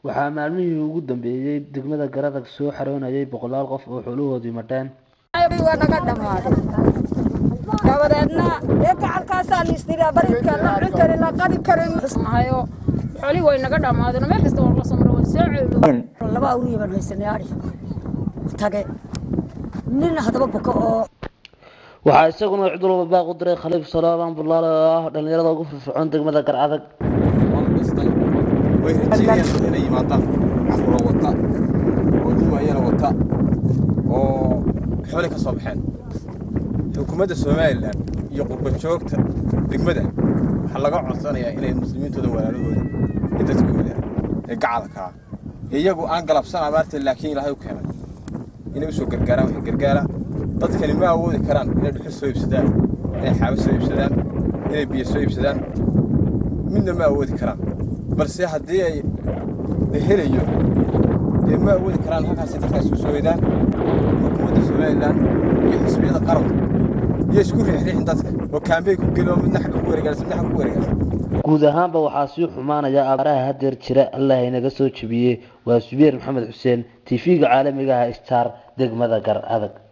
waxaa maalmihii ugu dambeeyey degmada garadag soo xaroonayay boqolaal qof oo xoolahoodii madheen waa naga dhammaaday dabadeedna dee gacalkaasaa liisdiraa baridka la cun karin la qadi karin hayo xoolihii way naga dhammaadeen meel kasta waa la samro way soo ceedo laba awriya baan haysanay ari tage nin haddaba buka oo waxaa isaguna cid walba baaq u diray khaliif salaaban bulaale oo ah dhallinyarada ugu firfircoon degmada garcadag dhistay way rajeynayaan inay yimaadaan caruuro wata oo dumayana wata oo xooli ka soo baxeen xukuumadda somalilan iyo qurba joogta degmada waxaa laga codsanayaa inay muslimiintooda walaalahooda ee dadkooda ee gacalkaa iyagu aan galabsan abaarta laakiin ilaahay u keenay inay usoo gargaaraan waxay gargaara dadkani ma awoodi karaan inay dhuxul soo iibsadaan inay xaabo soo iibsadaan inay biyo soo iibsadaan midna ma awoodi karaan balse haddii ay la helayo dee ma awoodi karaan halkaasi dadkaas u soo weydaan xukuumadda somalilan iyo xisbiyada qaranka iyo isku riixriixin dadka oo kaambey ku geli oo midna xagga ku wareegaalsan midna xagga ku wareegaalsan guud ahaanba waxaa sii xumaanaya abaaraha hadeer jira allah inaga soo jebiyey waa subeer maxamed xuseen tv-ga caalamiga ah star degmada gar adag